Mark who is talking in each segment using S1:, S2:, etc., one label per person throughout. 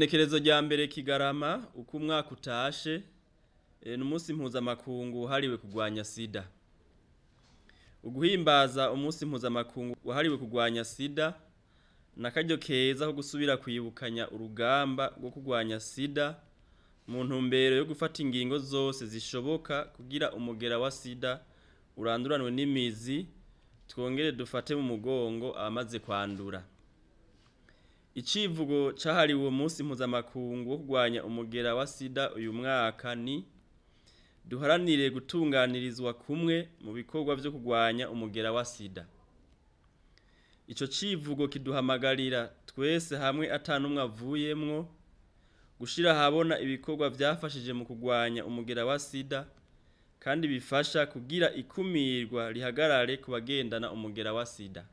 S1: igenekerezo rya mbere kigarama uko umwaka utashe eh, ni umunsi mpuzamakungu wahariwe kurwanya sida uguhimbaza umunsi mpuzamakungu wahariwe kurwanya sida ni akaryo keza ko gusubira kwibukanya urugamba rwo kurwanya sida mu ntumbero yo gufata ingingo zose zishoboka kugira umugera wa sida uranduranwe n'imizi twongere dufate mu mugongo abamaze kwandura icivugo cahariwe uwo munsi mpuzamakungu wo kurwanya umugera wa sida uyu mwaka ni duharanire gutunganirizwa kumwe mu bikorwa vyo kurwanya umugera wa sida ico civugo kiduhamagarira twese hamwe atanumwe avuyemwo gushira ahabona ibikorwa vyafashije mu kurwanya umugera wa sida kandi bifasha kugira ikumirwa rihagarare ku bagendana umugera wa sida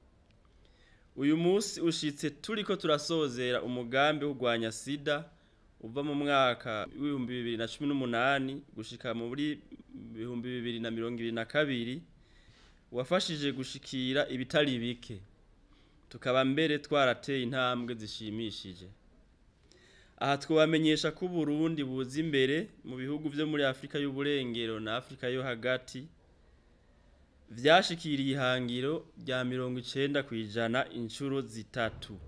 S1: uyu munsi ushitse turiko turasozera umugambi wo kurwanya sida uva mu mwaka w'ibihumbi bibiri na cumi n'umunani gushika muri bihumbi bibiri na mirongo ibiri na kabiri wafashije gushikira ibitari bike tukaba mbere twarateye intambwe zishimishije aha twabamenyesha ko Burundi buza imbere mu bihugu vyo muri Afrika y'uburengero na Afrika yo hagati vyashikiriye ihangiro rya mirongo icenda kw'ijana incuro zitatu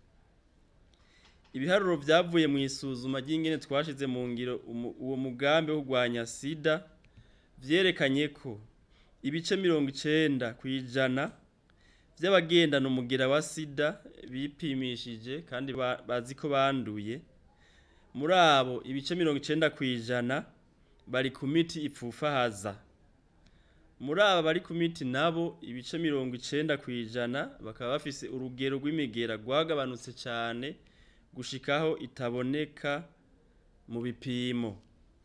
S1: ibiharuro vyavuye mu isuzuma ry'ingene twashize mu ngiro uwo mugambi wo kurwanya sida vyerekanye ko ibice mirongo icenda kw'ijana vy'abagendana umugera wa sida bipimishije kandi bazi ko banduye muri abo ibice mirongo icenda kw'ijana bari ku miti ipfufahaza muri aba bari ku miti nabo ibice mirongo icenda kw'ijana bakaba bafise urugero rw'imigera rwagabanutse cane gushikaho itaboneka mu bipimo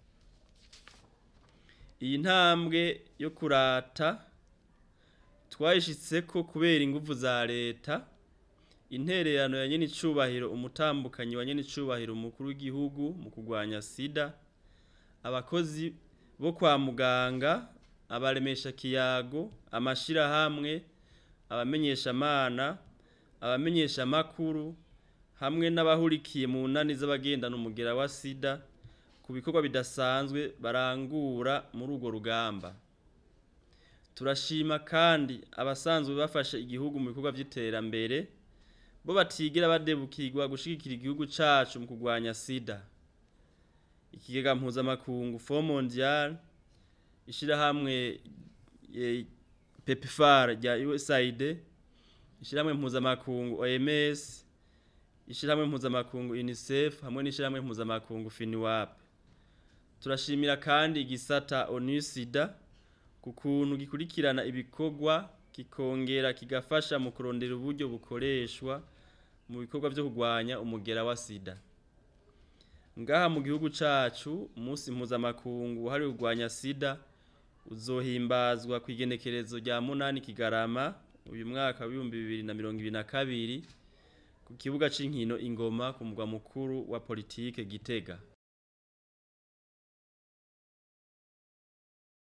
S1: iyi ntambwe yo kurata twayishitseko kubera inguvu za leta intererano ya nyene icubahiro umutambukanyi wa nyene icubahiro umukuru w'igihugu mu kurwanya sida abakozi bo kwa muganga abaremesha kiyago amashirahamwe abamenyeshamana abamenyesha makuru hamwe n'abahurikiye mu nani z'abagendana umugera wa sida ku bikorwa bidasanzwe barangura muri urwo rugamba turashima kandi abasanzwe bafashe igihugu mu bikorwa vy'iterambere bo batigera badebukirwa gushigikira igihugu cacu mu kurwanya sida ikigega mpuzamakungu fo mondial ishirahamwe pepfar rya usaid ishirahamwe mpuzamakungu oms ishirahamwe mpuzamakungu unicef hamwe n'ishirahamwe mpuzamakungu finiwap turashimira kandi igisata onusida ku kuntu gikurikirana ibikorwa kikongera kigafasha mu kurondera uburyo bukoreshwa mu bikorwa vyo kurwanya umugera wa sida ngaha mu gihugu cacu umunsi mpuzamakungu wahariwe kurwanya sida uzohimbazwa ku igenekerezo rya munani kigarama uyu mwaka w'ibihumbi bibiri na mirongo ibiri na kabiri ku kibuga c'inkino ingoma ku mugwa mukuru wa politike gitega